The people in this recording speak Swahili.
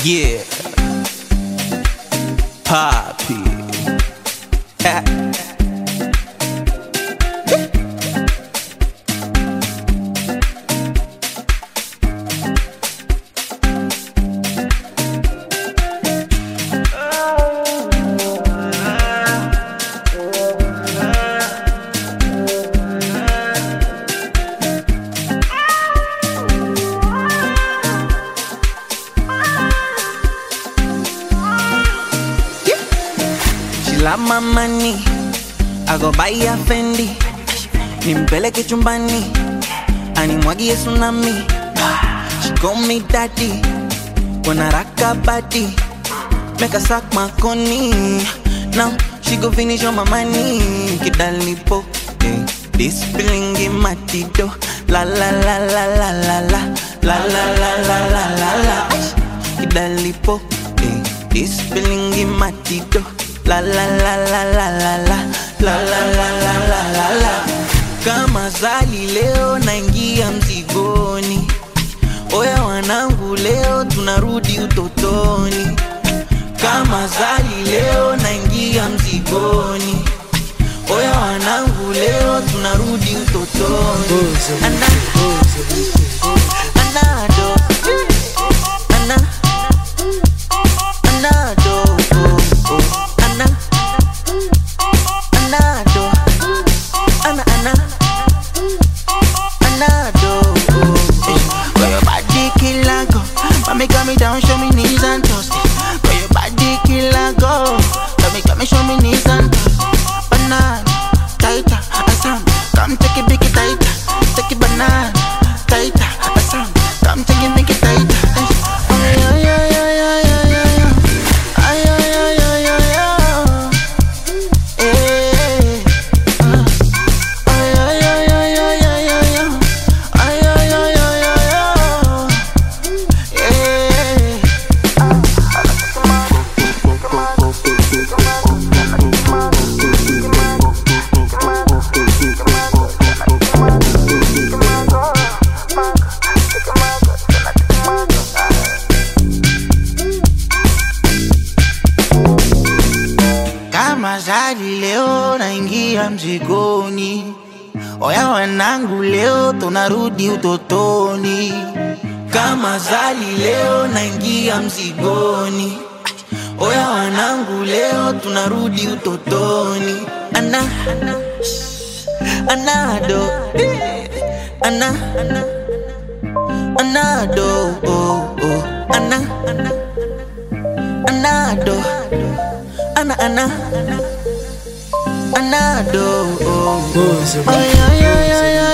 Yeah. Poppy. She love my money. I go buy a Fendi. Nimpeleke chumbani. Animwagie tsunami. She call me daddy. Wanna rock her body. Make her suck my coney. Now she go finish on my money. Kidali po. Eh. This feeling in my tito. La la la la la la la. La la la la la la la. Kidali po. Eh. This feeling in my tito. La la la la la la la. La la la la la la la. Kama zali leo naingia mzigoni. Oya wanangu leo tunarudi utotoni. Kama zali leo naingia mzigoni. Oya wanangu leo tunarudi utotoni. Ana, anado, ana, anado, oh, oh, ana, anado, ana, ana, anado, oh, oh. Got your body killer go, mommy got me down, show me knees and toes. Got your body killer go, got me, got me, show me knees and toes. Banana, tighter, asam, come take it, big it tighter, take it banana, tighter, asam, come take it, make it tighter. Ay, ay, ay, ay, ay, ay, ay, ay. Ay, ay, ay, ay, ay, ay. Eh, ah. Ay, ay, ay, ay, ay, ay, ay, ay. Ay, ay, ay, ay, ay, ay. Yeah. Kama zali leo naingia mzigoni, oya wanangu leo tunarudi utotoni. Kama zali leo naingia mzigoni, oya wanangu leo tunarudi utotoni. Ana, anado, ana, anado, oh, oh, ana, anado. Ana ana Anado oh. Ay ay ay ay ay